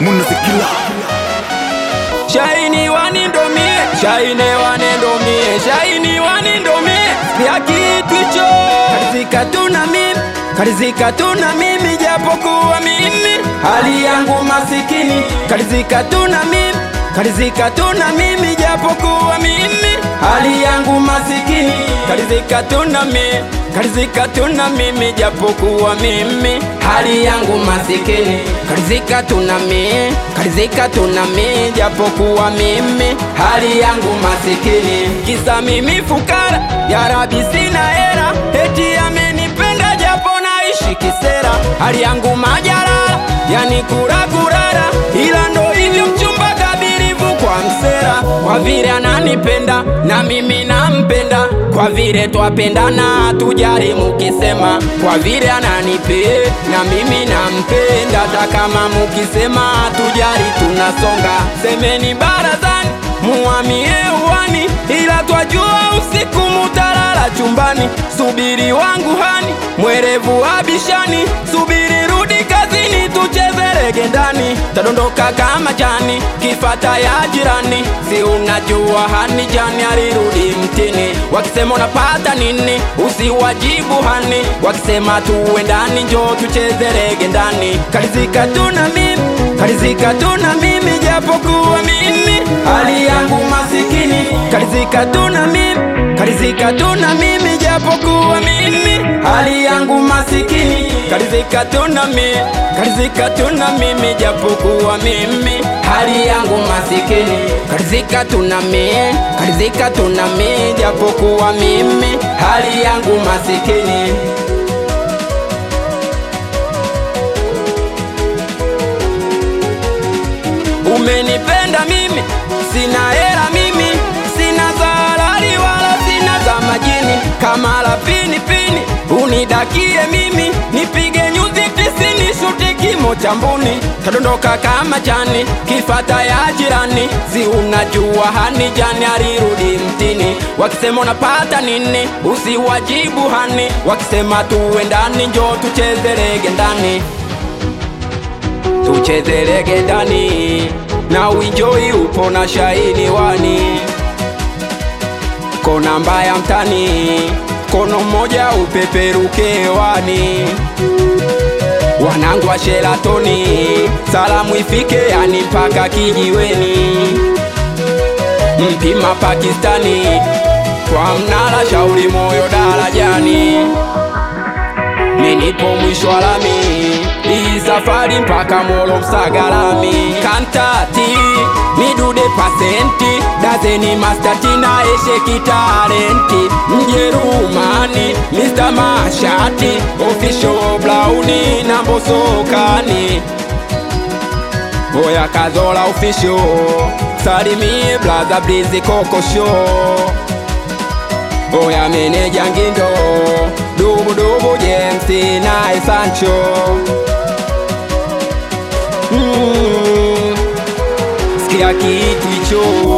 munazikila Shaini wanindomie, shaine wanendomie, shaini wanindomie, sikia kitu hicho. Karizika tu na mimi, karizika tu na mimi, japokuwa mimi hali yangu masikini. Karizika tu na mimi, karizika tu na mimi, japokuwa mimi hali yangu masikini. Karizika tu na mimi, karizika tu na mimi, japokuwa mimi hali yangu masikini. Karizika tu na mimi, karizika tu na mimi, japokuwa mimi hali yangu masikini. Kisa mimi fukara, ya Rabi sina hera, eti amenipenda japo naishi kisera. Hali yangu majarara, yani kura kurara, ila ndo hivyo mchumba kabirivu kwa msera. Kwa vile ananipenda na mimi nampenda, kwa vile twapendana tujari mukisema, kwa vile ananipe na mimi nampenda, hata kama mukisema tujari tunasonga. Semeni barazani muamie uwani, ila twajua usiku mutalala chumbani. Subiri wangu hani, mwerevu abishani, subiri rudi kazini, tucheze rege ndani, tadondoka kama jani, kifata ya jirani. Si unajua hani jani alirudi mtini, wakisema unapata nini, usiwajibu hani, wakisema tuwe ndani, njoo tucheze rege ndani. Karizika tu na mimi, karizika tu na mimi, japokuwa mimi hali yangu masikini. Karizika tu na mimi, karizika tu na mimi, japokuwa mimi hali yangu masikini. Karizika tu na mimi, karizika tu na mimi, japokuwa mimi hali yangu masikini. Karizika tu na mimi, karizika tu na mimi, japokuwa mimi hali yangu masikini. Umenipenda mimi, sina hela mimi, sina za halali wala sina za majini. Kama la pini pini, unidakie mimi, nipige nyuzi tisini, shuti kimo cha mbuni, tadondoka kama jani, kifata ya jirani. Si unajua hani jani alirudi mtini, wakisema unapata nini, usiwajibu hani, wakisema tuwe ndani, njoo tucheze rege ndani tucheze rege ndani na uinjoi upo na shaini wani kona mbaya mtani kono mmoja upeperuke wani wanangu wa Sheratoni salamu ifike yani mpaka kijiweni mpima Pakistani kwa mnala shauri moyo darajani Minipo mwisho wa lami hii safari mpaka Molo Msagalami kantati midude pasenti dazeni mastatina eshe kitalenti Mjerumani Mr. Mashati official Blauni na Mbosokani Boya Kazola official salimie blaza blizi koko show Oya meneja Ngindo Dubu dubu James naye Sancho mm. Sikia kitu hicho